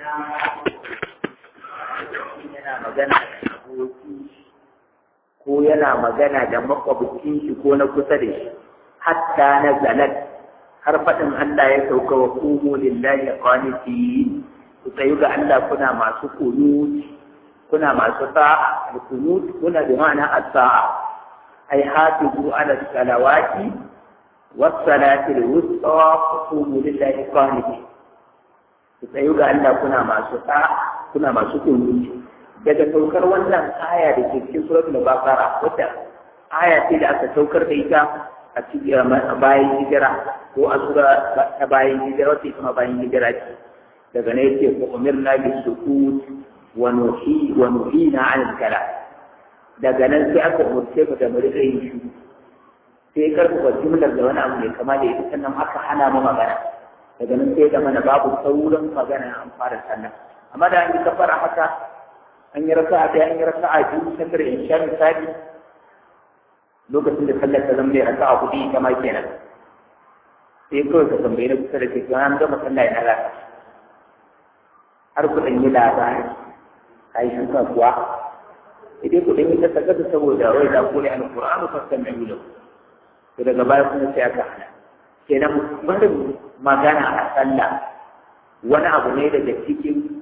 yana magana da aboki ko yana magana da makwabcin shi ko na kusa da shi hatta na zalat har faɗin Allah ya sauka wa kumu lillahi qanitin ku tsayu ga Allah kuna masu kunut kuna masu sa'a kunut kuna da ma'ana as-sa'a ai hafizu ala salawati was salati al-wusta wa qumu lillahi qanitin ku tsayu ga Allah kuna masu sa'a kuna masu kunut daga saukar wannan aya da ke cikin suratul baqara wata aya ce da aka saukar da ita a cikin bayan hijira ko a sura ta bayan hijira wata ita ma bayan hijira ce daga ne yake ko umirna bis sukut wa nuhi wa nuhina an kala daga nan sai aka umurce mu da mu rika yin shi sai karfafa jumlar da wani abu mai kama da ita sannan aka hana mu magana daga nan sai da mana babu sauran magana an fara sannan amma da an yi kafara haka an yi raka'a ɗaya an yi raka'a biyu sallar insha misali lokacin da sallar ta zama ne raka'a hudu ita ma kenan sai kawai ka tambayi na kusa da ke to an gama sallah ina za har ku ɗan yi labari ka yi shuka kuwa idan ku ɗan yi ta gasa saboda wai da kore an ƙur'anu fasan mai wulo to daga baya kuma sai aka hana kenan barin magana a sallah wani abu ne daga cikin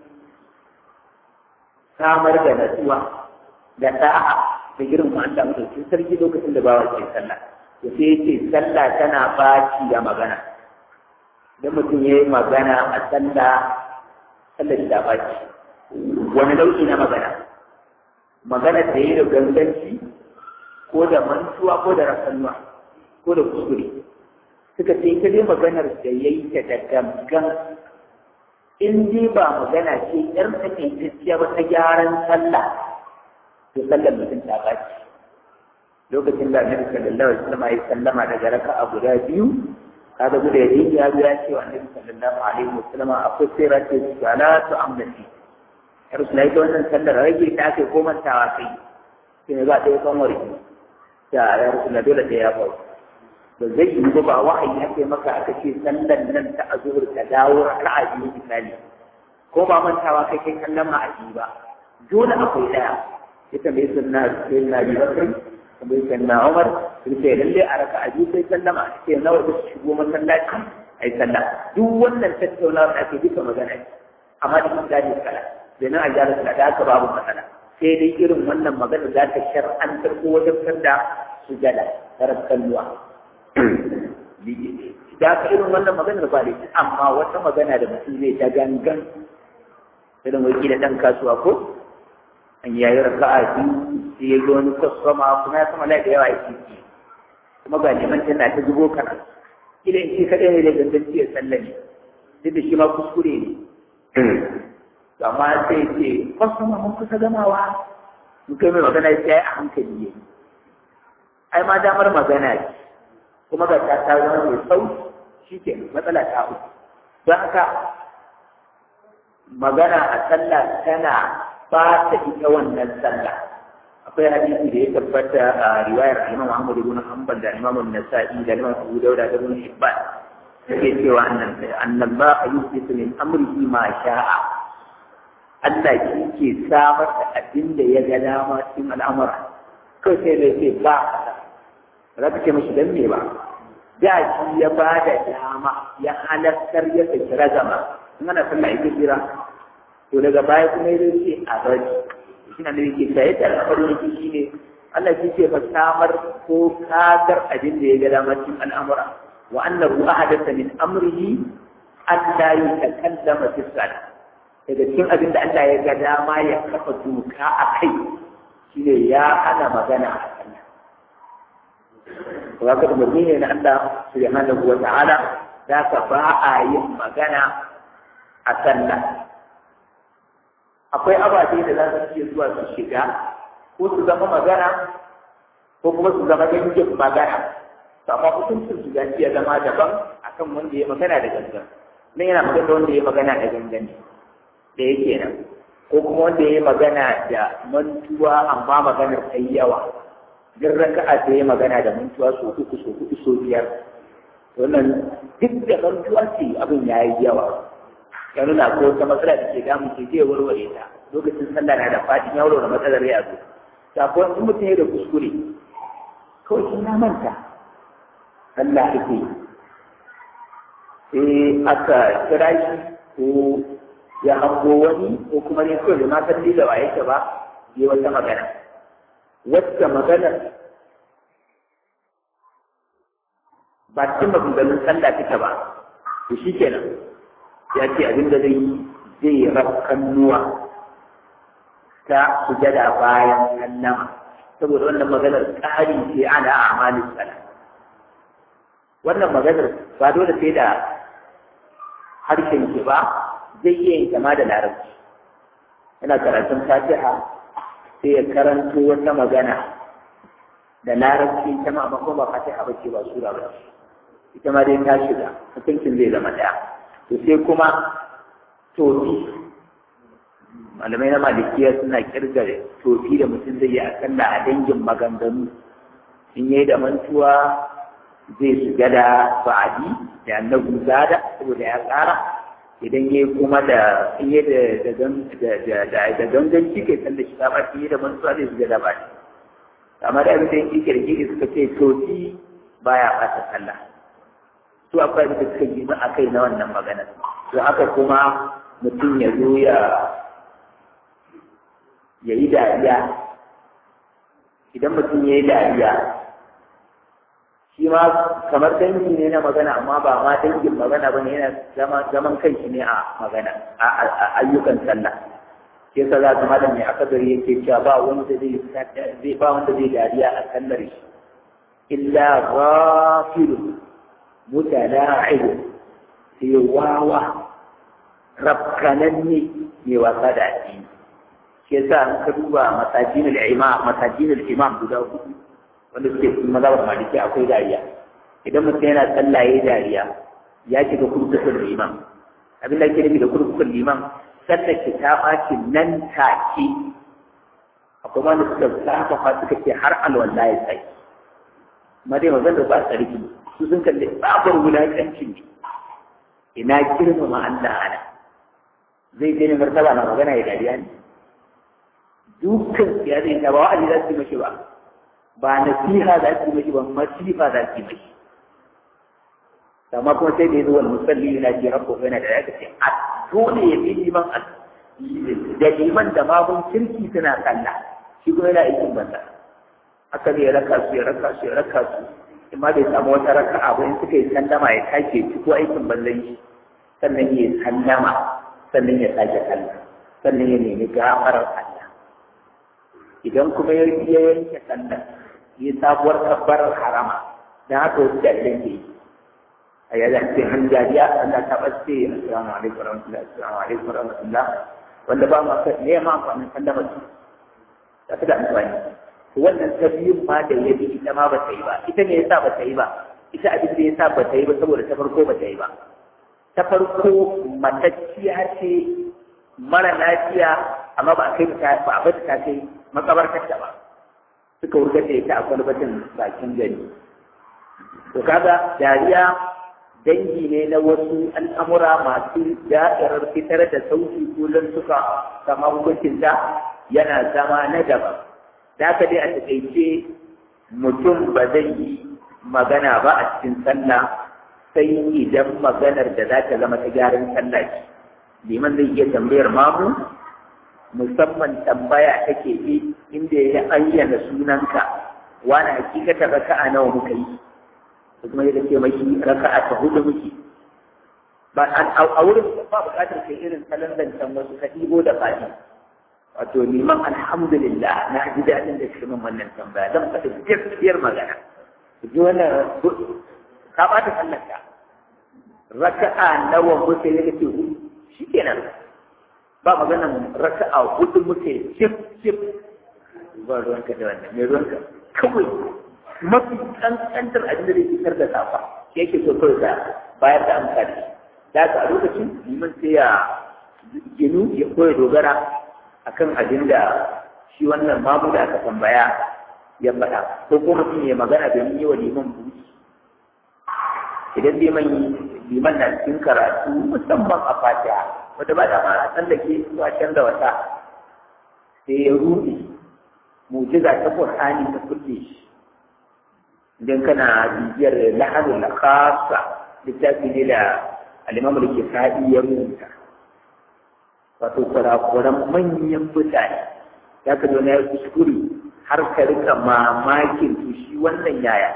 samar da natsuwa da da'a da girin mu Allah mutum sarki lokacin da bawa ke sallah to sai yace sallah tana baci da magana idan mutum yayi magana a sallah sallah da baci wani nau'i na magana magana da yayi da ganganci ko da mantuwa ko da rasannuwa ko da kuskure suka ce ita dai maganar da yayi ta da gangan in dai ba magana ce yar takaitacciya ba ta gyaran sallah to sallar mutum ta baci lokacin da annabi sallallahu alaihi wasallam ya sallama daga raka'a guda biyu kaga guda yayi ya zo ya ce wa annabi sallallahu alaihi wasallam akwai sirati salatu amnati ya rasulullahi ta wannan sallar rage ta kai ko mantawa kai sai ne za ta yi kanwar ya ya rasulullahi dole ta ya faru ba zai yi ba ba wahayi ake maka aka ce sallan nan ta azhur ta dawo raka'a biyu misali ko ba mantawa kai kai kallon ma a ba dole akwai daya ita mai sunna sai na bi bakar kuma sai na Umar sun ce lalle a raka'a biyu sai sallama sai nawa da shigo masallaci ai sallah duk wannan tattaunawa da ake duka magana ce amma da kuma dadi kala da nan a gyara sallah da aka babu matsala sai dai irin wannan magana za ta shar'antar ko wajen da sujada tarar kalluwa da ka irin wannan maganar ba da amma wata magana da mutum zai ta gangan irin wai da ɗan kasuwa ko an yayi raka'a biyu sai ya ga wani kwasfama kuma ya sama lai da yawa yake ci kuma ga neman tana ta zubo kana kila in ce kaɗai ne da gangan ya sallame duk da shi ma kuskure ne amma sai ce kwasfama mun kusa gamawa mun kai mai magana sai a hankali ya ai ma damar magana ce kuma ga ta ta zama mai sau shi ke matsala ta uku don haka magana a sallah tana ba ta ita wannan sallah akwai hadisi da ya tabbata a riwayar Imam Ahmad ibn Hanbal da Imam An-Nasa'i da Imam Abu Dawud da Ibn Hibban yake cewa annan annallahu yusifu min amrihi ma sha'a Allah shi ke samar da abin da ya ga dama cikin al'amura kai sai da ce ba za ka ce mashi dan me ba da shi ya ba da dama ya halartar ya saki ragama in ana sallah ita kira to daga baya kuma ya ce a bari shi na nake ta yadda al'amarin yake shi ne Allah shi ce ba samar ko kadar abin da ya ga dama cikin al'amura wa annahu ahadatha min amrihi an la yutakallama fi salat daga cikin abin da Allah ya ga dama ya kafa doka a kai shine ya hana magana a sallah wa kada mutum ne na Allah subhanahu wa ta'ala da ka ba a yin magana a sallah akwai ababe da za su iya zuwa su shiga ko su zama magana ko kuma su zama dangin magana to amma hukuncin su gaci ya zama daban akan wanda ya magana da gangan nan yana magana da wanda ya magana da gangan da yake nan ko kuma wanda ya magana da mantuwa amma maganar ta yawa duk raka'a ta yi magana da mantuwa so uku so hudu so biyar wannan duk da mantuwa ce abin ya yi yawa ya nuna ko wata matsala da ke damu ke zai warware ta lokacin sallah na da fadin ya warware matsalar ya zo sakon in mutum ya da kuskure kawai shi na manta sallah ake yi sai aka kira shi ko ya hango wani ko kuma ne kawai da ma san da wa yake ba yi wata magana wacce magana ba cikin maganganun sallah take ba to shi kenan ya ce abin da zai yi zai rakkannuwa ta sujada bayan sallama saboda wannan maganar ƙari ce ana amalin sallah wannan maganar ba dole sai da harshen ki ba zai iya yin kama da larabci yana karatun fatiha sai ya karanto wata magana da larabci ta ma ba ba fatiha ba ce ba sura ba ce ita ma dai ta shiga hukuncin zai zama ɗaya to sai kuma tofi malamai na malikiya suna kirga tofi da mutum zai yi akalla a dangin maganganu in yi da mantuwa zai shiga da ba'adi da annabu zada saboda ya tsara idan ya kuma da in yi da ganganci kai sanda shi ba shi da mantuwa zai shiga da ba'adi amma da abin da yake kirkiri suka ce tofi baya ɓata sallah su akwai da suka yi a kai na wannan magana to haka kuma mutum ya zo ya ya yi dariya idan mutum ya yi dariya shi ma kamar dangi ne na magana amma ba ma dangin magana ba ne yana zaman kai shi ne a magana a ayyukan sallah ke sa za ka malam mai akadari yake cewa ba wanda zai zai ba wanda zai dariya a sallar shi illa ghafilun mutala'ib sai wawa rafkananne mai wasa da addini shi yasa an ka duba masajin al-imam masajin al-imam guda hudu wanda suke cikin mazhabar maliki akwai dariya idan mutum yana sallah yayi dariya ya shiga kurkukun liman abin da ake nufi da kurkukun liman sallar ki ta ɓaci nan take akwai wanda suka zafafa suka ce har alwala ya sai amma dai magana ba tsarki su sun kalli babar wulaƙancin ne ina girmama Allah ana zai je ne martaba na magana ya dariya ne dukkan ya zai ta ba wa'azi za su yi mashi ba ba nasiha za su yi mashi ba masifa za su yi mashi amma kuma sai da ya zo wani musalli yana ce rabbo yana da ya ce a dole ya fi liman da liman da mamun kirki suna sallah shi kuma yana aikin banza aka ne ya raka su ya raka su ya raka su in ma bai samu wata raka'a ba in suka yi sallama ya take ci ko aikin banzan shi sannan ya sallama sannan ya sake sallah sannan ya nemi gafarar Allah idan kuma ya yanke sallah ya sabuwar kabbarar harama dan haka wasu jariran ke yi a yadda ce han jariya Allah ta bace assalamu alaikum warahmatullahi assalamu alaikum warahmatullah wanda ba ma ka ne ma amfanin sallama su ta da amfani wannan ta biyun ma da ya bi ita ma ba ta yi ba ita ne yasa ba ta yi ba ita abin da yasa ba ta yi ba saboda ta farko ba ta yi ba ta farko matacciya ce mara lafiya amma ba a kai ta ba a bata ta kai makabartar ta ba suka wurgar da ita a kwalbatin bakin gari to kaga dariya dangi ne na wasu al'amura masu da'irar fitar da sauki kullum suka kama hukuncinta yana zama na daban da ka dai a taƙaice mutum ba zai yi magana ba a cikin sallah sai idan maganar da za ta zama ta gyaran sallah ce liman zai iya tambayar mamu musamman tambaya take yi inda ya ayyana sunanka wani hakikata raka'a nawa muka yi kuma ya ce mai raka'a ta hudu muke ba a wurin ba buƙatar kai irin salon zancen wasu ka ɗibo da fadi wato liman alhamdulillah na ji daɗin da shi min wannan tambaya zan faɗi gaskiyar magana ji wannan ka ɓata sallarka raka'a nawa muke ya ce hudu shi kenan ba maganan raka'a hudu muke cif cif ba ruwanka da wannan mai ruwanka kawai mafi kankantar abin da zai fitar da safa shi yake so kawai da bayar da amfani da haka a lokacin liman sai ya ginu ya koya dogara akan abin da shi wannan mamu da aka tambaya ya faɗa ko kuma mutum ya magana domin yi wa liman buci idan liman liman na cikin karatu musamman a fatiha wanda ba da ma a tsallake zuwa canza wata sai ya ruɗe mujiza ta Qur'ani ta kulle shi idan kana bibiyar lahanul khassa littafi ne da al-Imam al-Kisa'i ya rubuta wato kurakuran manyan mutane ya ka zo na ya kuskure har ka rika mamakin to shi wannan yaya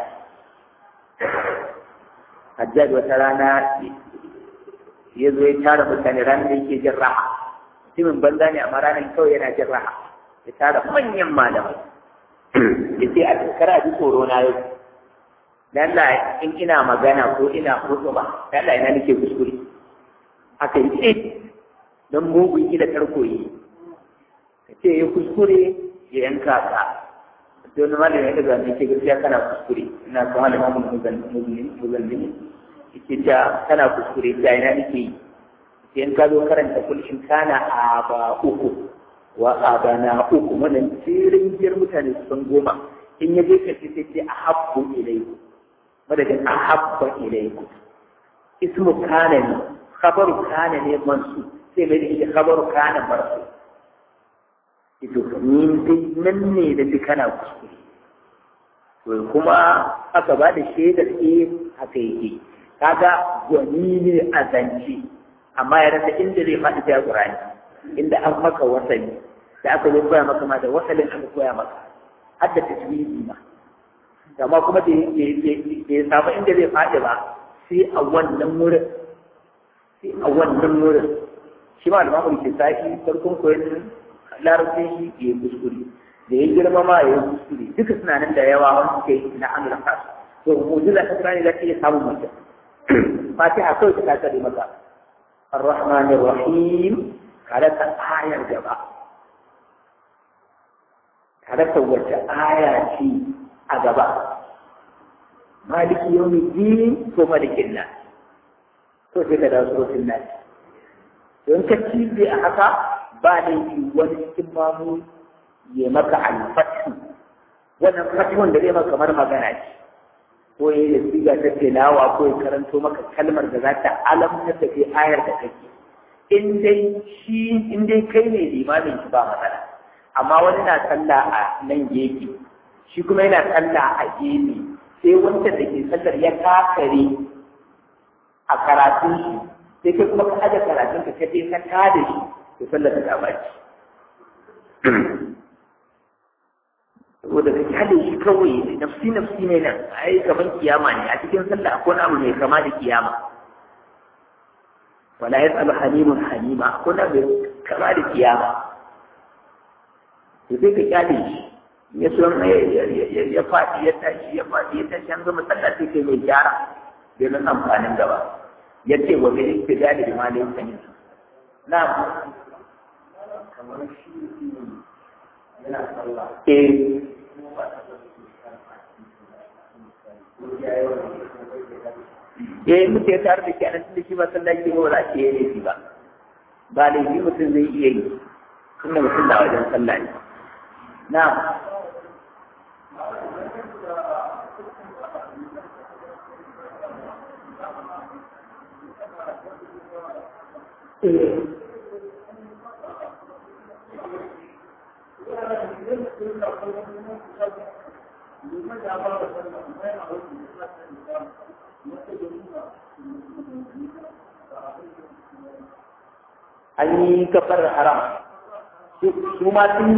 Hajjaj wata rana ya zo ya tara mutane ranar da yake jin raha mutumin banza ne amma ranar kawai yana jin raha ya tara manyan malamai ya ce a kara ji tsoro na yau dan da in ina magana ko ina hudu ba dan da ina nake kuskure aka yi ce don mugun ila tarko yi ka ce ya kuskure ya yanka ka don malami ya daga ne ke gaskiya kana kuskure ina kuma da mamun muzallimi yake ta kana kuskure ta ina nake yi sai in ka zo karanta kul in kana aba uku wa abana uku wannan tsirin biyar mutane su san goma in ya je kace sai ce ahabbu ilayku madadin ahabba ilayku ismu kana ne khabaru kana ne mansu sai mai da khabaru kana marsu ito ni dai nan ne da duk kana kuskure to kuma aka ba da shaidar eh haka yake kaga gwani ne a zance amma ya rasa inda zai faɗi ta Qur'ani inda an maka wasali da aka zo koya maka ma da wasalin aka koya maka har da tajwidi ma amma kuma da ya samu inda zai faɗi ba sai a wannan wurin sai a wannan wurin shi ma al-mamul kisafi farkon koyon larabcin shi ya kuskure da ya girma ma ya kuskure duka suna nan da yawa wanda suke na amina kasu to mu'jiza ta Qur'ani za ta iya samun mutum fatiha kawai ta kare maka الرحمن الرحيم kada ta ayar gaba kada ta wace aya ce a gaba maliki yawmi din ko malikin nan to sai ka dawo surutun nan don ka cibe a haka ba da yi wani cikin mamu ya maka alfatu wannan fatuwan da zai maka kamar magana ce ko ya yi siga ta tilawa ko ya karanto maka kalmar da za ta alamta da ke ayar da kake in dai shi in dai kai ne limamin shi ba matsala amma wani na sallah a nan gefe shi kuma yana sallah a gefe sai wanda da ke sallar ya kakare a karatun shi sai kai kuma ka aje karatun ka kaje ka tada shi to sallar ta baci saboda ka kyale shi kawai nafsi nafsi ne nan ai gaban kiyama ne a cikin sallah akwai abu mai kama da kiyama wala yasalu halimun halima akwai abu mai kama da kiyama to sai ka kyale shi ya so ya faɗi ya tashi ya faɗi ya tashi an gama sallah sai kai mai gyara bai nan amfanin gaba ya ce wa bai istidali da malin sanin na kamar shi yana sallah eh ya yi mutu ya tare da ke anan da shi ba sallah ke ba za a yi laifi ba ba laifi mutum zai iya yi tunda mutum da wajen sallah ne na an yi kafar haram su ma sun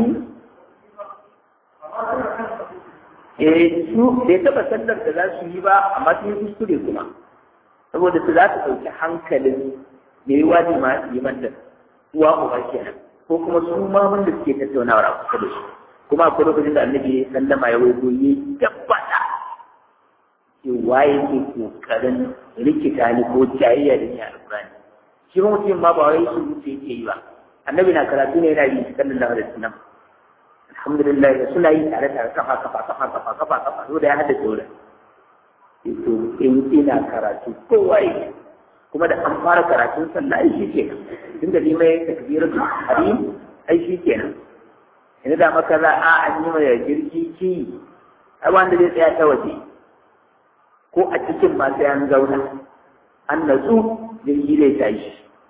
yi eh su bai taɓa sallar da za su yi ba amma sun yi kuskure kuma saboda su za su ɗauki hankalin mai yi wajen ma yi manta uwa uba kenan ko kuma su ma wanda suke tattaunawa a kusa da shi kuma akwai lokacin da annabi ya sallama ya waigo ya tabbata cewa yake kokarin rikita ni ko jayayya da ni a alƙur'ani shi ba mutum ma ba wai su wuce yake yi ba annabi na karatu ne yana yi sallallahu alaihi wasallam alhamdulillah da suna yi tare tare kafa kafa kafa kafa kafa kafa so da ya hada dole to in ina karatu kowa yi kuma da an fara karatun sallah ai shi kenan tun da limai takbiratu harim ai shi kenan yanzu da maka za a an yi mai jirgi ki ai wanda zai tsaya ta waje ko a cikin ma sai an zauna an natsu jirgi zai tashi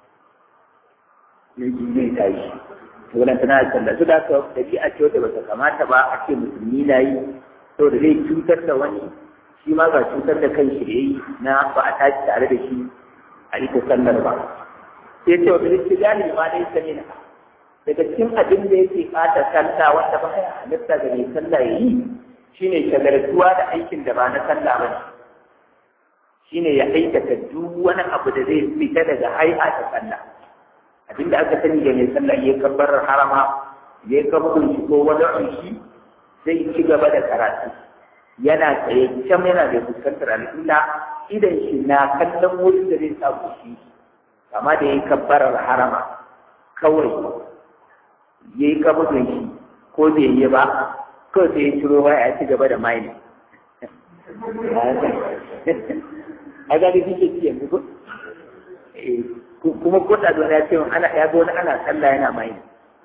jirgi zai tashi to wannan tana da sallah su da ka dabi'a ce wanda bata kamata ba a ce musulmi na yi saboda zai cutar da wani shi ma ga cutar da kan shi da yi na ba a tashi tare da shi a ita sallar ba sai ce wa bilisti gani ma dai sani na daga cikin abin da yake ɓata sallah wanda ba ya halitta ga mai sallah ya yi shine shagaltuwa da aikin da ba na sallah ba shine ya aikata duk wani abu da zai fita daga hai'a ta sallah abin da aka sani da mai sallah ya kabbar harama ya kabbar shi ko wani shi zai ci gaba da karatu yana tsaye can yana da fuskantar al'umma idan shi na kallon wurin da zai samu shi kama da ya kabbarar harama kawai ya yi kabudin shi ko bai yi ba kawai sai ya ciro waya ya ci gaba da maini a gani shi ke ci yanzu kuma ko da ya ce ana ya ga wani ana sallah yana maini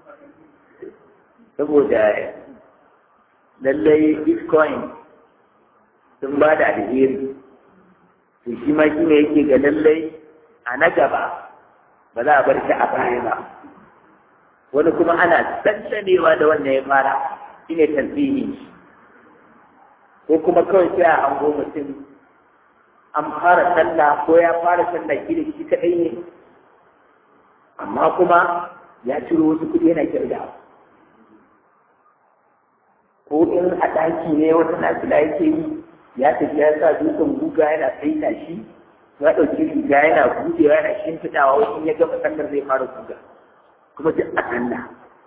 saboda lallai bitcoin sun ba da alheri to shi ma shi ne yake ga lallai a na gaba ba za a bar shi a baya ba wani kuma ana tsantanewa da wannan ya fara shi ne tasbihi ko kuma kawai sai a hango mutum an fara sallah ko ya fara sallah kila shi kaɗai ne amma kuma ya ciro wasu kuɗi yana kirgawa ko in a ɗaki ne wata nafila yake yi ya tafi ya sa dutsen guga yana saita shi ya ɗauki riga yana buɗewa yana shimfiɗawa wani ya gama sallar zai fara guga kuma duk a sallah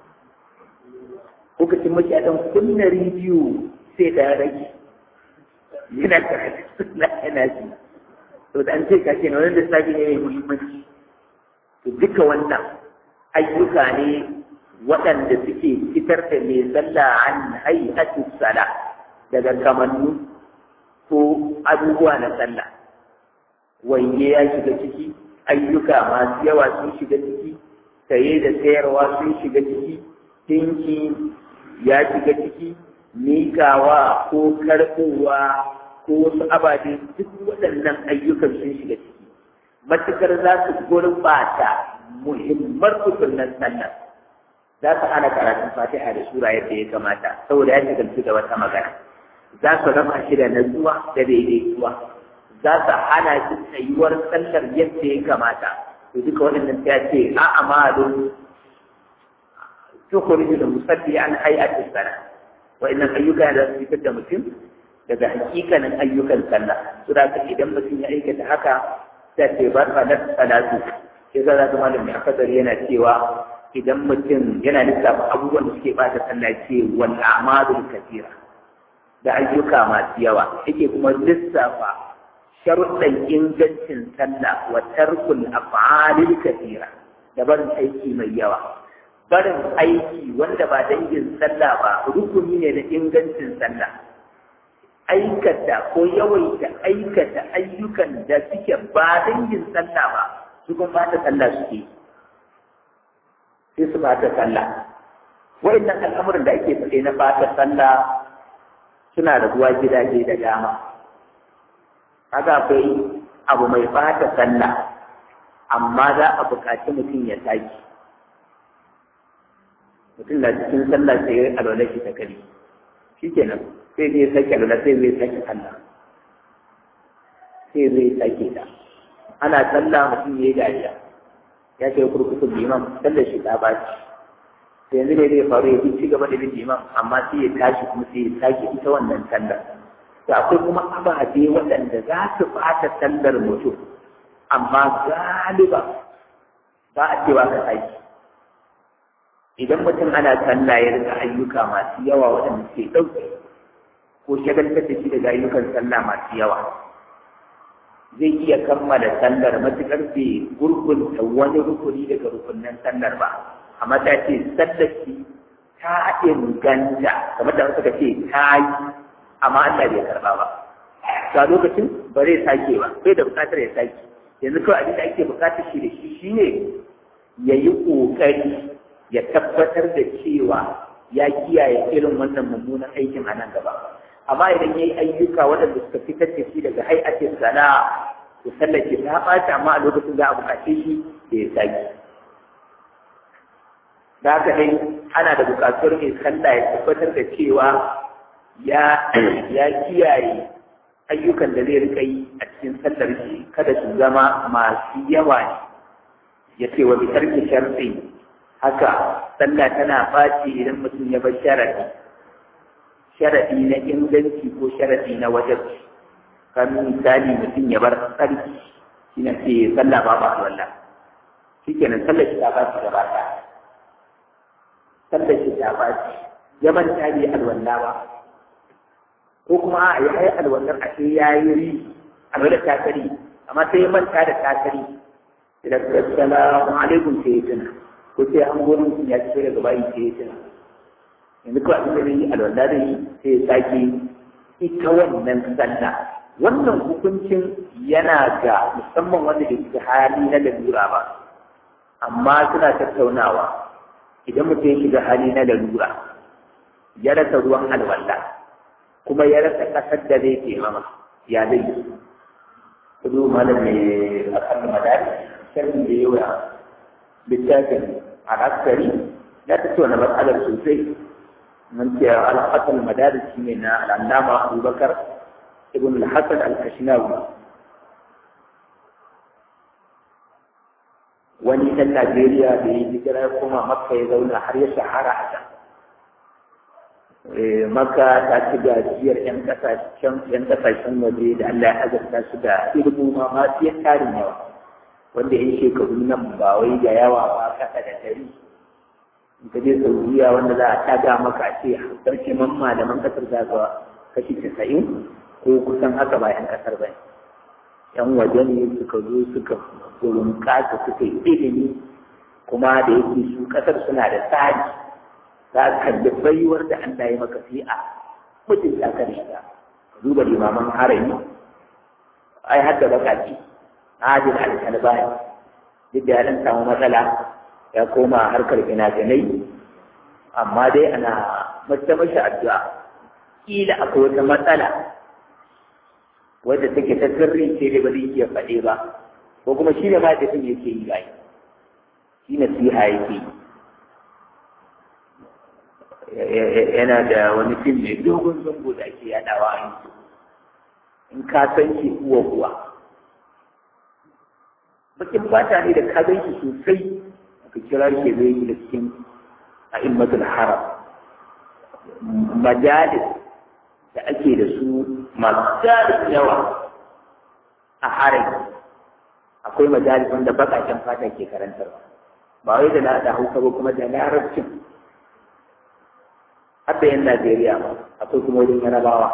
ko kacin mace a ɗan kunna rediyo sai da rage yana karatu sunna yana ji to da an ce ka ce na wani lissafi ne mai muhimmanci to duka wannan ayyuka ne waɗanda suke fitar da mai sallah an hay'atu sala daga kamannu ko abubuwa na sallah wange ya shiga ciki ayyuka masu yawa sun shiga ciki saye da sayarwa sun shiga ciki tinki ya shiga ciki mikawa ko karɓowa ko wasu ababe duk waɗannan ayyukan sun shiga ciki matukar za su gurɓata muhimmar rukunin sallah za su hana karatun fatiha da sura yadda ya kamata saboda ya shagaltu da wata magana za su raba shi da natsuwa da daidaituwa za su hana shi tsayuwar sallar yadda ya kamata to duka waɗannan ta ce a amalun tukhriju da musalli an hay'ati sana wa'annan ayyuka da su fitar da mutum daga hakikanin ayyukan sallah su da idan mutum ya aikata haka ta ce ba ta da salatu sai za ta malami akadar yana cewa idan mutum yana lissafa abubuwan da suke bata sallah ce wal a'malul kathira da ayyuka masu yawa yake kuma lissafa sharuɗan ingancin sallah wa tarkul af'alil kathira da barin aiki mai yawa barin aiki wanda ba dangin sallah ba rukuni ne na ingancin sallah aikata ko yawaita aikata ayyukan da suke ba dangin sallah ba su kuma ba ta sallah suke sai su ba ta sallah wa'annan al'amuran da ake faɗe na fata sallah suna rabuwa gidaje da dama kaga akwai abu mai fata sallah amma za a buƙaci mutum ya sake mutum na cikin sallah sai ya alwala shi ta kari shi kenan sai zai sake alwala sai zai sake sallah sai zai sake ta ana sallah mutum ya yi dariya ya ce kurkukun liman sallar shi ta baci sai yanzu ne zai faru ya bi ci gaba da bin liman amma sai ya tashi kuma sai ya sake ita wannan sallar da akwai kuma ababe waɗanda za su ɓata sallar mutum amma galiba ba a cewa ka sake idan mutum ana sallah ya rika ayyuka masu yawa waɗanda suke ɗauke ko shagaltar da shi daga ayyukan sallah masu yawa zai iya kammala sallar matuƙar bai gurgunta wani rukuni daga rukunin sallar ba amma ta ce sallar shi ta inganta kamar da suka ce ta yi amma Allah bai karɓa ba ga lokacin ba zai sake ba bai da buƙatar ya sake yanzu kawai abin da ake buƙatar shi da shi shine ya yi ƙoƙari ya tabbatar da cewa ya kiyaye irin wannan mummunan aikin a nan gaba amma idan ya yi ayyuka waɗanda suka fitar da shi daga hay'atin sana to sallar ki ta ɓaci amma a lokacin za a buƙace shi da ya sake da haka dai ana da buƙatuwar mai sallah ya tabbatar da cewa ya ya kiyaye ayyukan da zai rika yi a cikin sallar shi kada su zama masu yawa ne ya ce wa bitar ki sharfi haka sallah tana ɓaci idan mutum ya bar sharadi sharadi na inganci ko sharadi na wajabci kan misali mutum ya bar tsarki shi na ce sallah ba ba wallah shi kenan sallar shi ta ɓaci gaba ɗaya sallar shi ta ɓaci ya manta bai alwala ba ko kuma a yi alwallar a sai ya yi ri alwallar takari amma sai ya manta da takari da assalamu alaikum sai ya tuna ko sai an gurin sun ya ci daga bayi sai ya tuna yanzu kawai abin da zai yi alwala da yi sai ya sake ita wannan sallah wannan hukuncin yana ga musamman wanda da ke hali na lalura ba amma suna tattaunawa idan mutum ya shiga hali na lalura ya rasa ruwan alwala kuma ya rasa ƙasar da zai ke mama ya zai yi kudu malam mai akan madari sharhin da yawa littafin al'askari ya ta na matsalar sosai mun ce al'asal madari shi ne na al'allama abubakar ibn al-hasan al-kashinawi wani ɗan najeriya da ya hijira ya koma makka ya zauna har ya shahara a can maka ta ci gajiyar 'yan kasashen yan kasashen waje da Allah ya azurta su da ilmu ma masu yan tarin yawa wanda yan shekaru nan ba wai da yawa ba kasa da dari in ka je saudiya wanda za a taga maka a ce sarki man malaman kasar za ga kashi casa'in ko kusan haka ba yan kasar ba yan waje ne suka zo suka kasa suka yi ilimi kuma da yake su kasar suna da tsari za ka kalli baiwar da Allah ya maka sai a mutum ta kan shiga duba limaman harami ai har da bakaci adil al-kalbani duk da ya samu matsala ya koma harkar fina-finai amma dai ana mace mashi addu'a kila akwai wata matsala wadda take ta sirri ce da ba zai iya faɗe ba ko kuma shi ne ma da yake yi bai shi nasiha yake yi yana da wani fim mai dogon zango da ake yadawa a yanzu in ka san shi uwa kuwa bakin fata ne da ka gan shi sosai ka kira shi zai yi da cikin a immatul haram majalis da ake da su masu jarin yawa a haram akwai majalis wanda bakaken fata ke karantarwa ba wai da na hausa ba kuma da larabcin hatta yan Najeriya ba akwai kuma wajen yarabawa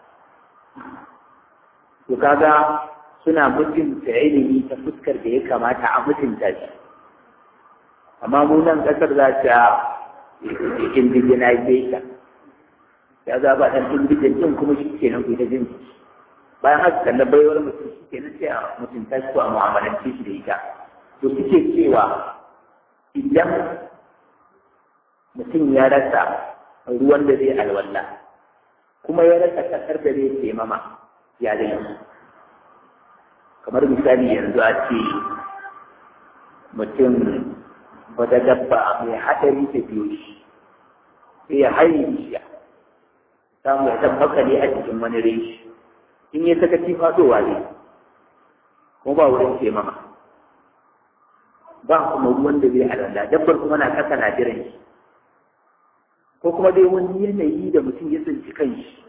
to kaga suna mutunta ilimi ta fuskar da ya kamata a mutunta shi amma mu nan kasar za ta indigenization ya za ba ɗan indigen ɗin kuma shi ke nan kuita jin bayan haka kalla baiwar mutum shi ke nan sai a mutunta shi ko a mu'amalance shi da ita to suke cewa idan mutum ya rasa ruwan da zai alwala kuma ya rasa kasar da zai taimama ya zai kamar misali yanzu a ce mutum wata dabba mai haɗari ta biyo shi sai ya haye bishiya samu ya tabbaka ne a cikin wani reshi in ya saka ci faɗowa ne kuma ba wurin taimama ba kuma ruwan da zai alwala dabbar kuma na kasa na jiran shi ko kuma dai wani yanayi da mutum ya tsinci kanshi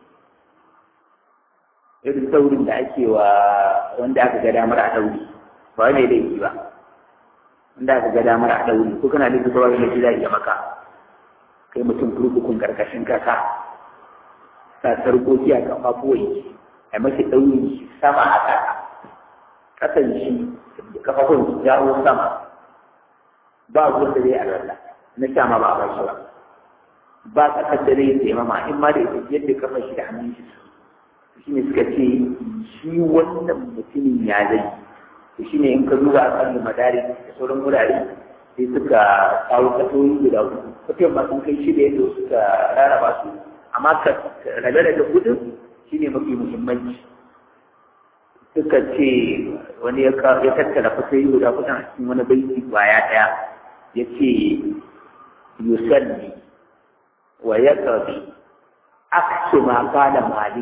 irin saurin da ake wa wanda aka ga damar a ɗauri ba wani laifi ba wanda aka ga damar a ɗauri ko kana da zuwa wani laifi za iya maka kai mutum kurkukun karkashin kasa sa sarkoki a kafafuwai a mashi ɗauri sama a kasa kasan shi kafafun su jawo sama ba ruwan da zai alwala na sha ma ba a bashi ba ba kasar da zai taimama in ma da ita yadda kafa shi da hannun shi shi ne suka ce shi wannan mutumin ya zai to shi ne in ka duba a kan madari da sauran wurare sai suka kawo kasoyi guda uku kafin ba sun kai shi da yadda suka rarraba su amma ka rabe da gudun shi ne mafi muhimmanci suka ce wani ya tattara fasai guda kusan a cikin wani baiti kwaya ɗaya ya ce yusalli wa ya ƙabi aksu ma kana malik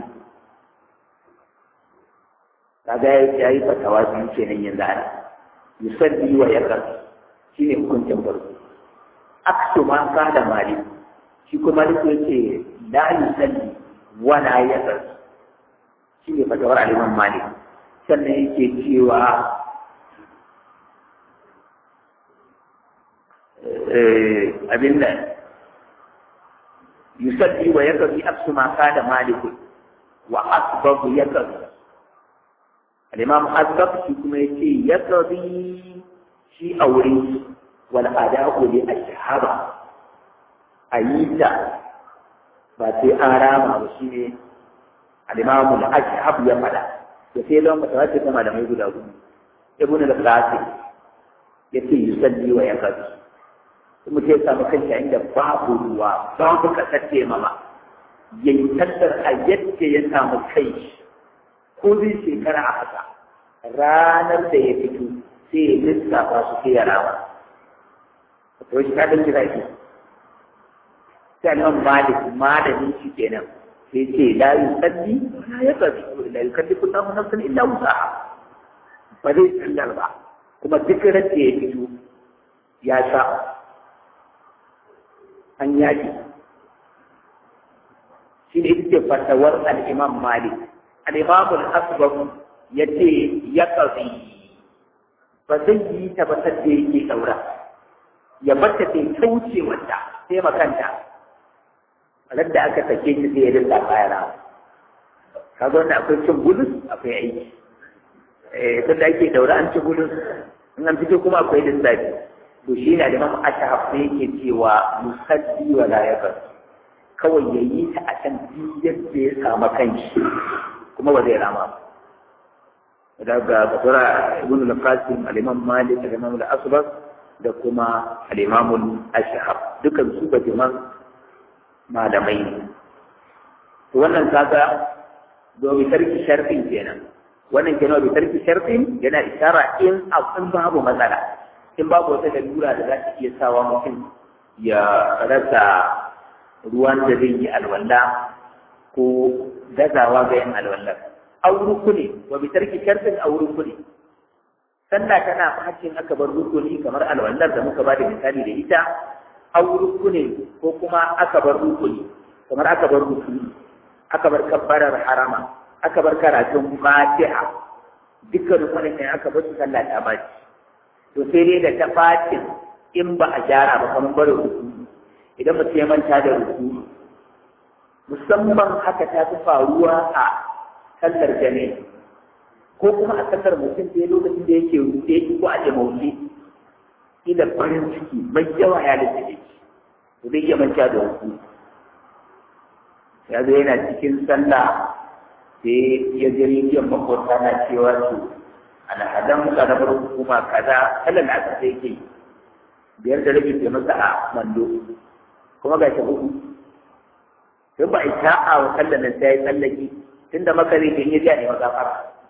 kaga ya yi fatawa biyu kenan yanzu ana yusalli wa ya ƙabi shi ne hukuncin farko aksu ma kana malik shi kuma malik ya ce la yusalli wa la ya ƙabi shi ne fatawar aliman malik sannan yake cewa abin da yusalli wa yaqdi aksu ma kana malik wa asbab yaqdi al-imam asbab shi kuma yace yaqdi shi aure wal ada'u li ashhaba ayita ba sai an rama ba shine al-imam al-ashhab ya fada da sai don ba tawace kuma da mai guda gudu ibn al-qasim yace yusalli wa yaqdi kuma sai samu kanshi inda babu ruwa babu kasar mama yayi tattar a yadda ya samu kai ko zai shekara a haka ranar da ya fito sai ya lissafa su sai ya rama to shi kadin jira shi sai nan malik malamin shi kenan sai ce la yusalli wala yaqdi la yukallifu Allahu nafsan illa wusaha ba zai sallar ba kuma duk ran da ya fito ya sha an yaki shi ne ita fatawar al-imam malik al-imam al-asbab ya ce ya ƙazi ba zai yi ta ba sadda yake ɗaura ya bata ta kauce wanda sai makanta ran da aka sake shi sai ya rinda bayana kaga wanda akwai cin gudun akwai aiki eh tun da ake daura an ci gudun in an fito kuma akwai lissafi to shi na da mamu ashahaf sai yake cewa musaddi wa la yakar kawai ya yi ta a can yadda ya samu kanshi kuma ba zai rama ba daga fasara ibn al-qasim al-imam malik al-imam al-asbab da kuma al-imam al-ashhab dukan su ba jiman malamai ne to wannan kaga do bi tarki sharfin kenan wannan kenan bi tarki sharfin yana isara in abin babu matsala in babu wata lalura da za ta iya sawa mutum ya rasa ruwan da zai yi alwala ko gazawa ga yin alwallar aw rukuni wa bi tarki shartin aw rukuni sallah tana hakin aka bar rukuni kamar alwallar da muka bada misali da ita aw rukuni ko kuma aka bar rukuni kamar aka bar rukuni aka bar kabbarar harama aka bar karatun fatiha dukkan rukunin ne aka bar su sallah ta baci to sai dai da ta bacin in ba a gyara ba kamar bar rukuni idan mutum ya manta da rukuni musamman haka ta fi faruwa a sallar jami'i ko kuma a sallar mutum da lokacin da yake rufe ko a jamauci ila farin ciki mai yawa ya da ciki to zai iya manta da wasu ya zo yana cikin sallah sai ya ji rediyon makwabta na cewa su alhadan karamar hukuma kaza sallar da aka sai ke biyar da rabi ke masa a mando kuma ga shi hudu sai ba a ta'a wa sallar nan sai ya tsallake tunda maka zai in ya ji a nema gafara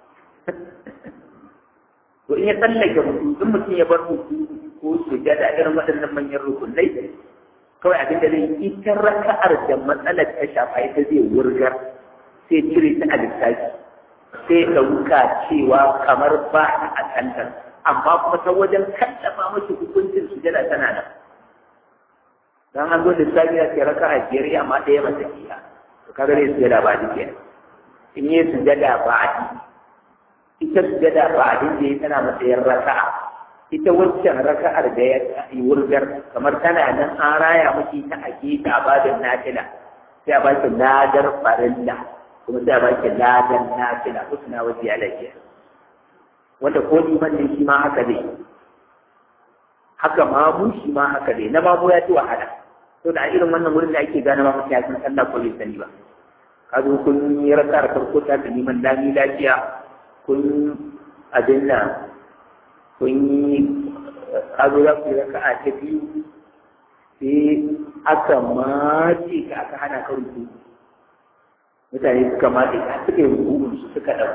to in ya tsallake ruku in mutum ya bar ruku ko sujada irin waɗannan manyan rukunai kawai abin da zai ita raka'ar da matsalar ta shafa ita zai wurgar sai cire ta a lissafi sai ɗauka cewa kamar ba ta a kantar amma kuma ta wajen kallafa mashi hukuncin sujada tana nan dan an zo lissafi ya ce raka'a biyar amma ɗaya ba ta iya to kaga ne sujada ba ta kenan in yi sujada ba'adi ita sujada ba'adin da ya tana matsayin raka'a ita waccan raka'ar da ya yi wurgar kamar tana nan an raya miki ta a gefe a babin nafila sai a baki ladar farilla kuma sai a baki ladar nafila husna wa ziyalatiya wanda ko liman ne shi ma haka ne haka mamu shi ma haka ne na mamu ya ci wahala to da irin wannan wurin da ake gane mamu ya san sallah ko bai sani ba ka zo kun yi raka da farko ta da neman dami lafiya kun abin nan kun yi ka zo za ku yi raka a ta biyu sai aka mace ka aka hana ka ruku mutane suka mace ka suka yi rukun su suka ɗago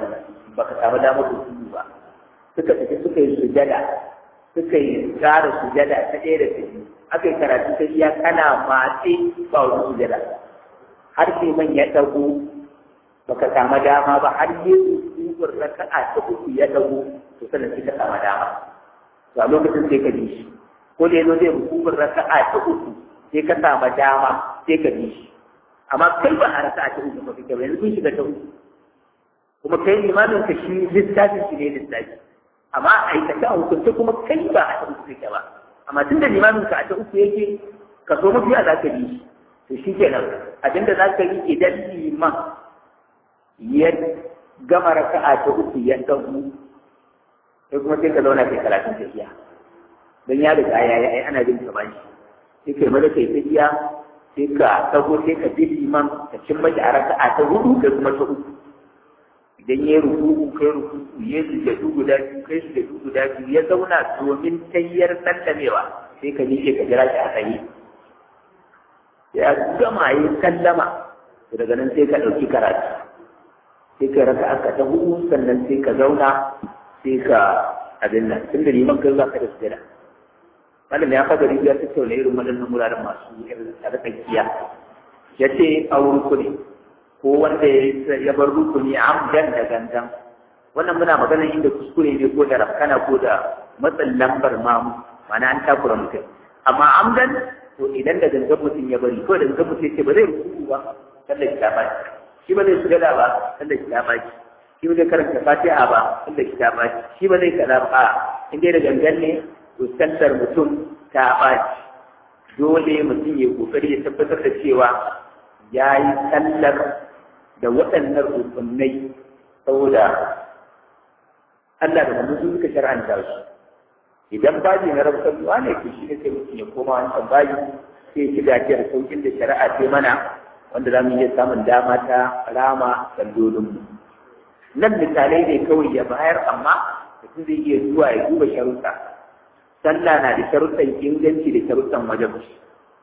baka samu damar ruku'u ba suka tafi suka yi sujada suka yi tsara sujada ta ɗaya da ta biyu aka yi karatu ta iya kana matse ba wani sujada har sai man ya ɗago baka samu dama ba har yi ruku'un raka'a ta uku ya ɗago to sannan sai ka samu dama to a lokacin sai ka bi shi ko da yazo zai ruku'un raka'a ta uku sai ka samu dama sai ka bi shi amma kai ba a raka'a ta uku ba kake ba yanzu kun shiga ta uku kuma kai limamin ka shi littafin shi ne littafi amma a aikace a hukunce kuma kai ba a ta uku kake ba amma tunda limamin ka a ta uku yake ka so mafi a za ka bi shi to shi kenan abinda za ka yi idan liman ya gama raka'a ta uku ya dagu sai kuma sai ka zauna kai karatun tafiya don ya riga ya yi ana bin ka bashi sai kai maza kai tafiya sai ka dago sai ka bi liman ka cin maki a raka'a ta hudu kai kuma ta uku idan ya rukuku kai rukuku ya sujadu guda biyu kai sujadu guda biyu ya zauna domin tayyar sallamewa sai ka miƙe ka jira shi a tsaye ya gama yi sallama daga nan sai ka ɗauki karatu sai ka raka aka ta hudu sannan sai ka zauna sai ka abin nan tun da liman kai za ka da sujada malam ya fada rijiya ta tauna irin waɗannan wuraren masu irin tsarkakiya ya ce a rukuni ko wanda ya bar rukuni amdan da gangan wannan muna magana inda kuskure ne ko da rafkana ko da matsin lambar mamu mana an takura mutum amma amdan to idan da gangan mutum ya bari ko da gangan mutum ya ce ba zai rukuku ba sallar ki ta baki shi ba zai sujada ba sallar ki ta baki shi ba zai karanta fatiha ba sallar ki ta baki shi ba zai kaza ba in dai da gangan ne to sallar mutum ta baki dole mutum ya kokari ya tabbatar da cewa ya yi sallar da waɗannan rukunai saboda Allah da manzo suka shar'anta su idan baji na rabtarwa ne to shi ne sai mutum ya koma wancan baji sai ya ci gajiyar saukin da shari'a ce mana wanda za mu iya samun dama ta rama sallolinmu nan misalai ne kawai ya bayar amma mutum zai iya zuwa ya duba sharuɗa sallah na da sharuɗan inganci da sharuɗan wajabci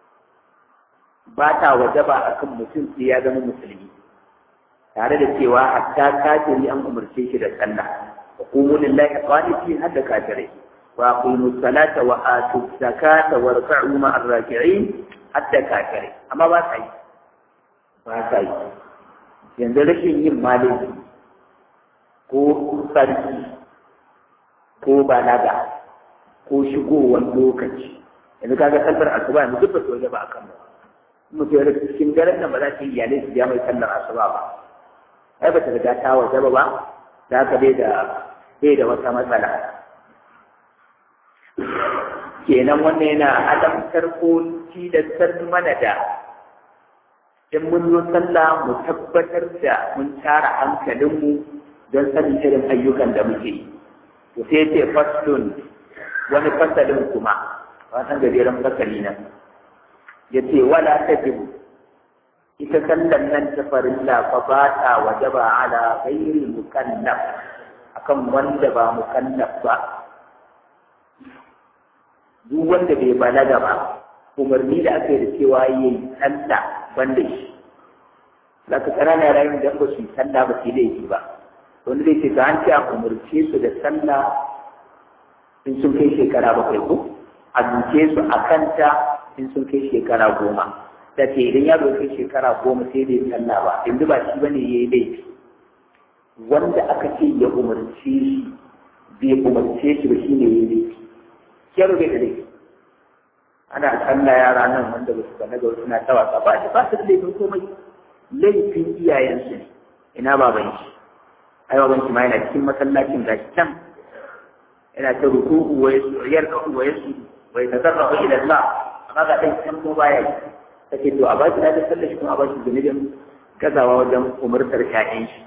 ba ta wajaba a kan mutum sai ya zama musulmi tare da cewa hatta kafiri an umarce shi da sallah wa qumu lillahi qanitin hadda kafirai wa aqimu salata wa atu zakata warka'u ma'ar raki'in hadda kafirai amma ba sa yi ba sa yi yanzu rashin yin malami ko sarki ko balaga ko shigowar lokaci yanzu kaga sallar asuba yanzu duk ba su waje ba akan mu mutum ya cikin daren nan ba za ta yi iyalai su ja mai sallar asuba ba ai ba ta riga ta waje ba za ka bai da bai da wata matsala kenan wannan yana alamtar ko tilastar mana da in mun zo sallah mu tabbatar da mun tara hankalinmu don sanin irin ayyukan da muke yi to sai ce faslun wani fasalin kuma wannan gajeren fasali nan ya ce wala ta jibu ita sallan nan ta farilla fa ba ta wajaba ala ghairi mukallaf akan wanda ba mukallaf ba duk wanda bai balaga ba umarni da aka yi da cewa yi sallah banda shi zaka ƙanana rayuwar da ba su yi sallah ba su laifi ba wani zai ce ta an ce a umarce su da sallah in sun kai shekara bakwai ko a duke su a kanta in sun kai shekara goma da ce idan yaro kai shekara goma sai bai sallah ba yanzu ba shi bane ya yi laifi wanda aka ce ya umarce shi bai umarce shi ba shi ne ya yi laifi yaro bai da laifi ana sallah yara nan wanda ba su ga naga suna ta wasa ba ba su da laifin komai laifin iyayensu ne ina baban shi ai baban shi ma yana cikin masallacin gashi can yana ta ruku'u wa yarka'u wa yasjudu wa yatazarrafu ila Allah amma ga dan can ko baya yi take to a ba shi da sallar shi kuma a ba shi zunubin gazawa wajen umurtar ƴaƴan shi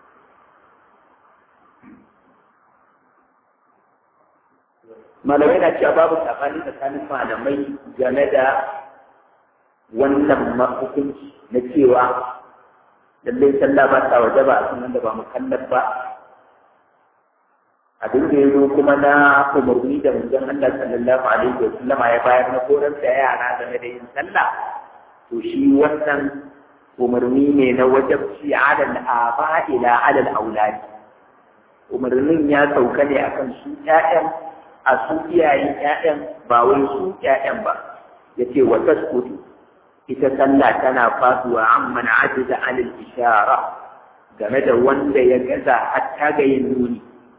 malamai na cewa babu tsakani tsakanin malamai game da wannan hukunci na cewa lallai sallah ba ta waje ba a kan wanda ba mukallaf ba abin da ya zo kuma na umarni da manzon Allah sallallahu alaihi wa sallama ya bayar na koran da yara game da yin sallah to shi wannan umarni ne na wajabci alal aba ila alal auladi umarnin ya sauka ne akan su ƴaƴan a su iyayen ƴaƴan ba wai su ƴaƴan ba yace wa tasqutu ita sallah tana faduwa amman ajiza anil ishara game da wanda ya gaza hatta ga yin nuni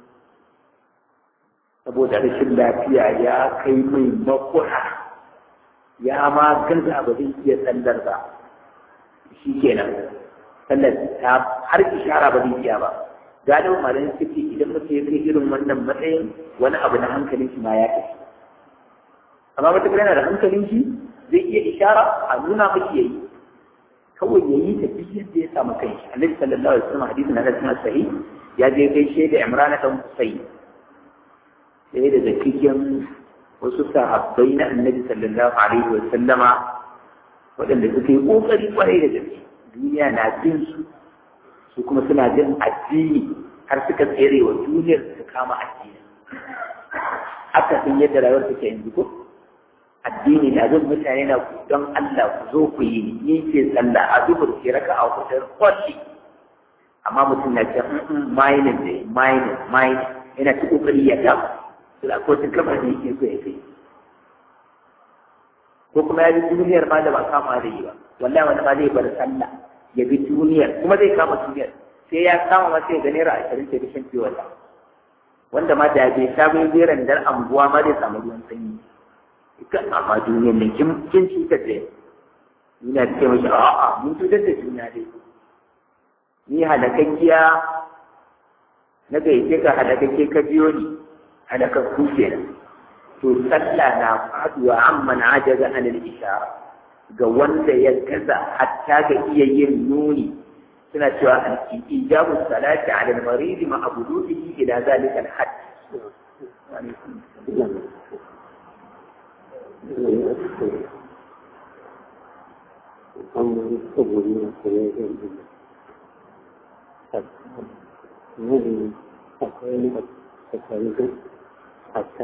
saboda rashin lafiya ya kai mai makura ya ma gaza ba zai iya sallar ba shi kenan sallar ta har ishara ba zai iya ba gadon malamin suke idan mutum ya kai irin wannan matsayin wani abu na hankalin shi ma ya tafi amma matuƙar yana da hankalin shi zai iya ishara a nuna maki yayi kawai yayi ta duk yadda ya samu kai annabi sallallahu alaihi wasallam hadisin na cikin sahih ya je gaishe da Imran dan Husayn sai da cikin wasu sahabbai na annabi sallallahu alaihi wasallama waɗanda suka yi ƙoƙari kwarai da gaske duniya na bin su su kuma suna jin addini har suka tsere wa duniyar su kama addini haka sun yadda rayuwar take yanzu ko addini na zan mutane na don Allah ku zo ku yi ni ke sallah a dubur ke raka a kudin kwalli amma mutum na ce mining ne mining mining yana ta kokari ya gama su da ko tun kamar ne yake so ya kai ko kuma ya bi duniyar ma da ba kama da yi ba wallahi wani ma zai bar sallah ya bi duniyar kuma zai kama duniyar sai ya kama ma sai ga naira ashirin ke bishin fiye wata wanda ma da bai sha bai beran dar anguwa ma zai samu ruwan sanyi kan amma duniyar nan kin kin cutar da ina ce mashi a'a mun cutar da juna dai ni halakakkiya na gaice ka halakakke ka biyo ni halakakku kenan to sallah na faduwa amman ajaza an al-ishara ga wanda ya gaza hatta ga iya yin nuni suna cewa al-ijabu salati ala al-marid ma abuduhi ila zalika al-hadd amma saboda na koyar da ilimin nan akwai wani tsakanin hatta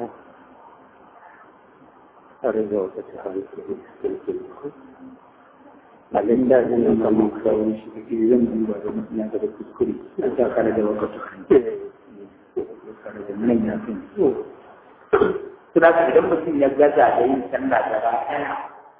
a rage wata ta hankali cikin abin da zan yi kamar kawai shi da ke zan duba da mutum ya ga da kuskure na ta kare da wakatu kare da nan ya fi suna idan mutum ya gaza da yin sallah gaba ɗaya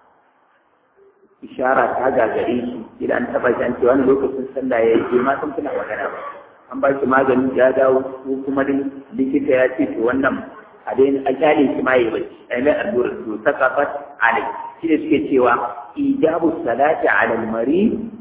ishara ta gagare shi idan an taɓa shi an ce wani lokacin sallah ya yi ma sun tuna magana ba an ba shi magani ya dawo ko kuma dai likita ya ce to wannan a dai a kyale shi ma ya bacci a yi allura to ta kafat alai shi ne suke cewa ijabu salati ala almari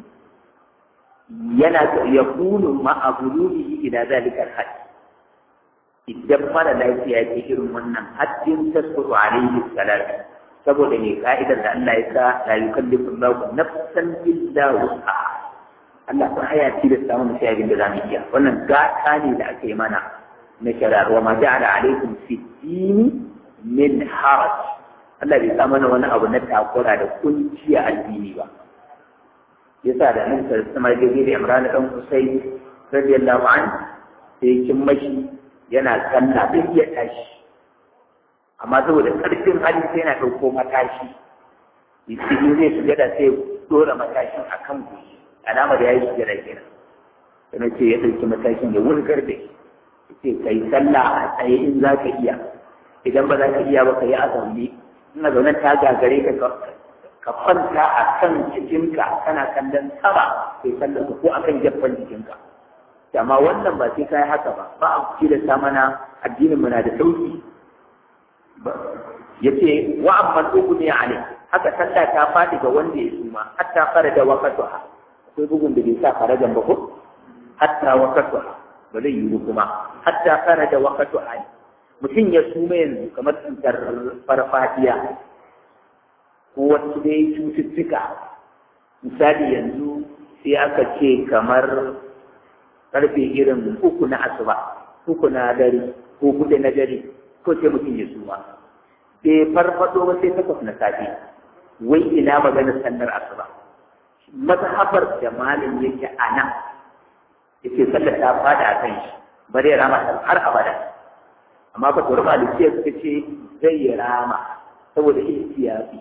yana ya kunu ma abuluhi ila zalika alhad idan mara lafiya ce irin wannan haddin tasqutu alaihi salatu saboda ne ka'idar da Allah ya sa la yukallifu Allahu nafsan illa wus'aha Allah ko aya ce da samu sai abin da zamu iya wannan gata ne da aka yi mana na shari'ar wa ma ja'ala alaikum fi dini min haraj Allah bai sa mana wani abu na takura da kunci a addini ba yasa da nan sai sama da gidi Imran dan Husayn radiyallahu anhu sai kin mashi yana sallah bai iya tashi amma saboda ƙarfin hali sai yana ɗauko matashi in zai shiga da sai dora matashin a kan gushi alamar ya yi shiga da kenan sai ce ya ɗauki matashin ya wurgar da shi ce ka yi sallah a tsaye in za ka iya idan ba za ka iya ba ka yi a zaune ina zaune ta gagare ka ka kwanta a kan jikinka kana kallon sama kai sallah ko a kan jaffan jikinka amma wannan ba sai ka yi haka ba ba a da mana addinin mu na da sauki ya ce wa amman uku ne a ne haka sallah ta fadi ga wanda ya suma hatta fara da wakatuha akwai bugun da bai sa farajan ba ko hatta wakatuha ba zai yiwu kuma hatta fara da wakatuha ne mutum ya suma yanzu kamar cutar farfadiya ko wasu dai cututtuka misali yanzu sai aka ce kamar karfe irin uku na asuba uku na dare ko kuɗe na dare ko sai mutum ya suma bai farfado ba sai takwas na safe wai ina magana sallar asuba mazhabar da malam yake a nan yake sallar ta fada a kan shi ba zai rama har abada amma fa tsoron malikiya suka ce zai yi rama saboda ihtiyafi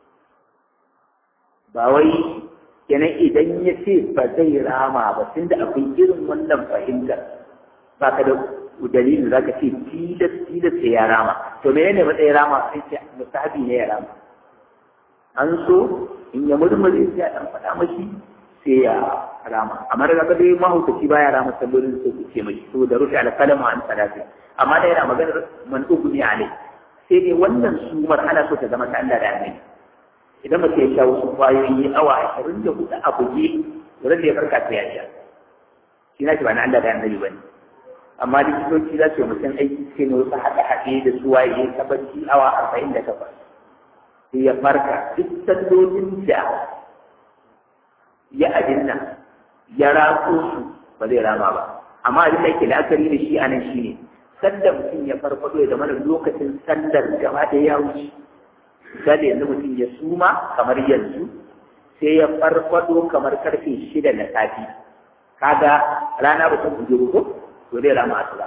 ba wai kenan idan ya ce ba zai rama ba tunda akwai irin wannan fahimtar ba ka da dalilin za ka ce tilas tilas sai ya rama to menene matsayin rama sai ce musahabi ne ya rama an so in ya murmure sai a dan faɗa mashi sai ya rama amma daga ka dai mahaukaci baya rama sallolin sai ku ce mashi saboda rufe alƙalama an salati amma da yana maganar man ugni alai sai dai wannan sumar ana so ta zama ta Allah da annabi idan mutum ya sha wasu kwayoyi awa ashirin da hudu a buge wurin da ya farka sai ya sha shi na ba na Allah da annabi ba ne amma likitoci za su yi mutum aiki suke ne wasu haɗe-haɗe da su waye ta bacci awa arba'in da takwas sai ya farka duk sallolin da ya abin nan ya ratso su ba zai rama ba amma abin da yake la'akari da shi a nan shi ne sanda mutum ya farfado ya zama da lokacin sallar gaba da ya wuce misali yanzu mutum ya suma kamar yanzu sai ya farfado kamar karfe shida na safi kaga rana ba ta buge ko to zai rama asuba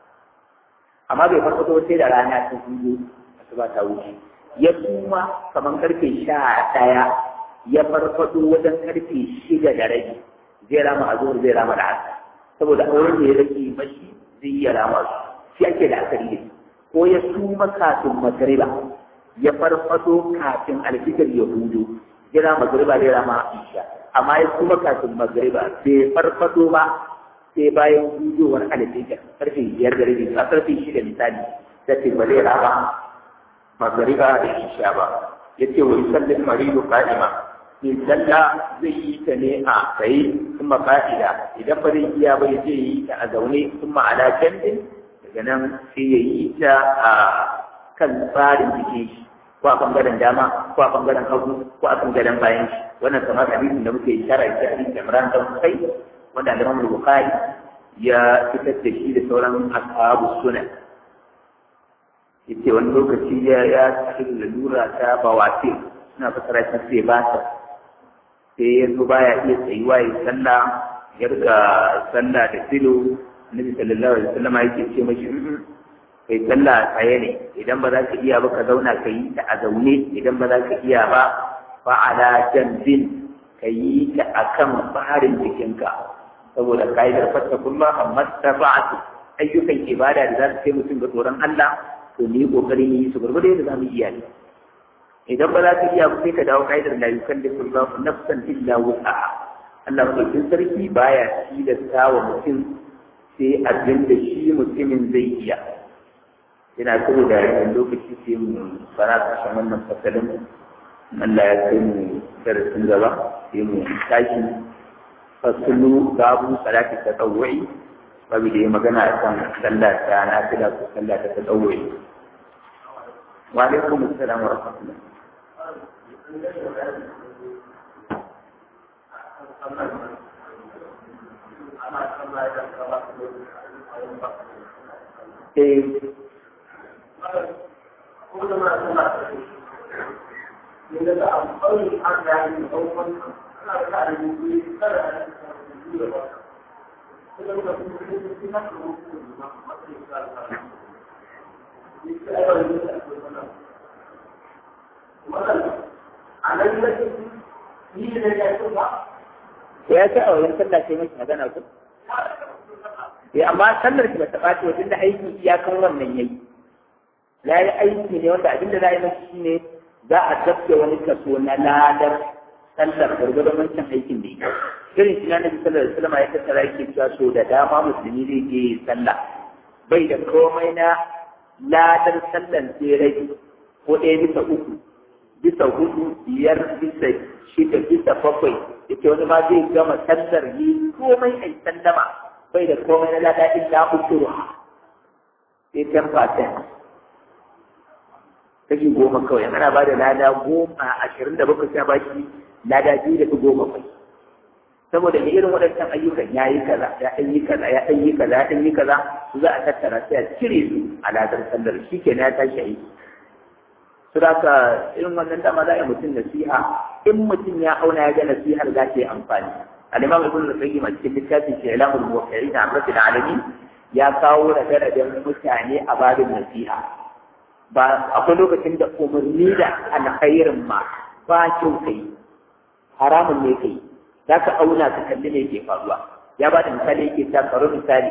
amma bai farfado sai da rana ta buge asuba ta wuce ya suma kamar karfe sha ɗaya ya farfado wajen karfe shida da rabi zai rama a zuwa zai rama da haka saboda auren da ya rage mashi zai iya rama su shi ake da akari da ko ya suma kafin magariba ya farfado kafin alfitar ya hudu jira magariba zai rama isha amma ya suma kafin magariba bai farfado ba sai bayan hudowar alfitar karfe biyar da rabi a karfe shida misali sai ce ba zai rama magariba da isha ba ya ce wa yusallin maridu qa'ima in sallah zai yi ta ne a tsaye kuma ka'ida idan ba zai iya ba zai yi ta a zaune kuma ala jandin daga nan sai ya yi ta a kan tsarin jikin shi ko a bangaren dama ko a bangaren hagu ko a bangaren bayan shi wannan kamar hadisin da muke ishara shi hadisin Imran dan Sai wanda Imam Bukhari ya fitar da shi da sauran ashabu sunan yace wani lokaci ya ya cikin lalura ta bawati suna fasara shi sai ba ta sai ya zo baya iya tsayuwa ya sallah ya riga sallah da filo annabi sallallahu alaihi wasallam yake ce mashi kai sallah tsaye ne idan ba za ka iya ba ka zauna ka yi ta a zaune idan ba za ka iya ba fa ala janbin ka yi ta akan farin jikinka saboda ka'idar fattakullah amma tafa'atu ayyukan ibada da za su kai mutum ga tsoron Allah to ni kokarin yi su gurgurde da za mu iya ne idan ba za ka iya ba sai ka dawo ka'idar la yukallifu Allahu nafsan illa wus'aha Allah mutum sarki baya tilasta wa mutum sai abin da shi mutumin zai iya yana kuma da yawan lokaci sai mu fara kashin wannan fasalin Allah ya kai mu darasin gaba sai mu tashi fasulu babu salati ta tsawai babu da ya magana a kan sallah ta na fila ko sallah ta tsawai wa alaikum assalam wa rahmatullah Eh, ya ce a wajen sallah ce mashi magana ku? Ya amma sallar ki ba ta ɓaci wajen da aiki iyakan wannan yayi. Ya yi aiki ne wanda abinda za a yi mashi shi ne za a tafke wani kaso na ladar sallar gwargwadon wancan aikin da ya irin shi na nabi sallar da sallama ya tattara yake cewa so da dama musulmi zai je sallah bai da komai na ladar sallar sai rage ko ɗaya bisa uku bisa hudu biyar bisa shida bisa bakwai yake wani ma zai gama sallar yi komai a sallama bai da komai na lada illa usuru sai ten percent kashi goma kawai ana ba da lada goma ashirin da bakwai sai ba shi lada biyu da goma kai saboda ne irin waɗancan ayyukan ya yi kaza ya ɗan yi kaza ya ɗan yi kaza ya ɗan yi kaza su za a tattara sai a cire su a ladar sallar shi ke ya tashi aiki su da ka irin wannan dama za a yi mutum nasiha in mutum ya auna ya ga nasihar za ta yi amfani al-imam ibn al-qayyim a cikin littafin shi ilamul muwaqqi'in an rabbil alamin ya kawo rabe-raben mutane a babin nasiha ba akwai lokacin da umarni da alkhairin ma ba kyau kai haramun ne kai za ka auna ka kalli me ke faruwa ya ba da misali yake ta karo misali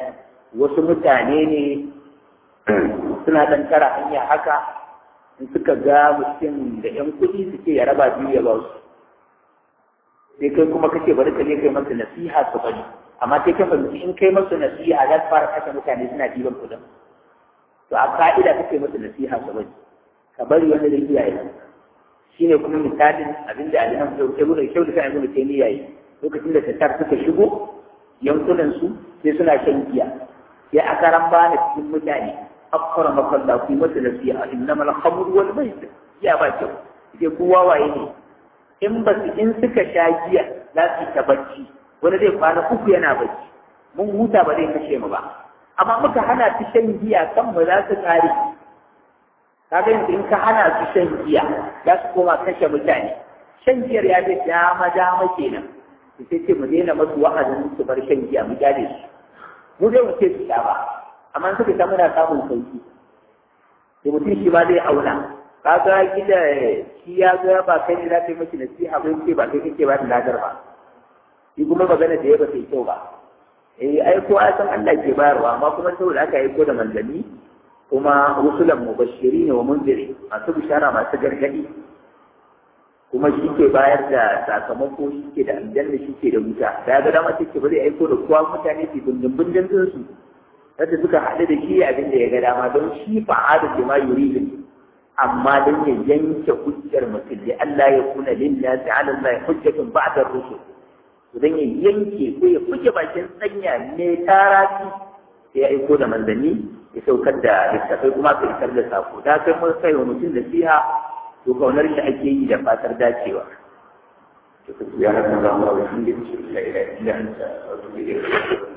wasu mutane ne suna ɗan tara hanya haka in suka ga mutum da ‘yan kuɗi suke ya raba biyu ya ba su sai kai kuma kake bari ka je kai masa nasiha su bari amma sai ka fahimci in kai masa nasiha za su fara kashe mutane suna ɗiban kuɗin to a ka'ida kake masa nasiha su bari ka bari wani da iyaye shi ne kuma misalin abinda alihan ibn shau da kan ibn taymiya yi lokacin da tattar suka shigo yankunan su sai suna shan giya sai aka ramba da cikin mutane akwara makalla ku masa nasiha innamal khamr wal maisir ya ba kyau sai kowa waye ne in ba su in suka sha giya za su ta bacci wani zai kwana uku yana bacci mun huta ba zai kashe mu ba amma muka hana su shan giya kan mu za su kare kaga yanzu in ka hana su shan giya za su koma kashe mutane shan giyar ya ce dama dama kenan su sai ce mu daina masu wa'azin su bar shan giya mu gyare su mu dai mu ce su sha ba amma suka sha muna samun sauki da mutum shi ma zai auna kaga gida shi ya ga ba kai ne za ka yi mashi nasiha ba ce ba kai kake ba da ladar ba shi kuma magana da ya ba sai kyau ba eh ai ko a san Allah ke bayarwa amma kuma saboda aka yi ko da manzanni kuma rusulan mubashirin wa munziri masu bishara masu gargadi kuma shi ke bayar da sakamako shi ke da aljanna shi ke da wuta da ga dama take ba zai aiko da kowa mutane su bindin bindin din su yadda suka haɗu da shi abin da ya ga dama don shi fa'ada da ma yuridu amma don ya yanke hujjar mutum da Allah ya kuna lillahi ala Allah hujjatun ba'da rusul don ya yanke ko ya fuke bakin sanya ne tarafi sai ya aiko da manzanni ya saukar da littafai kuma ka isar da sako da kai mun kai wa mutum da siha to kaunar shi ake yi da fatar dacewa to ya haka za mu rawa shi da shi la ilaha illa anta wa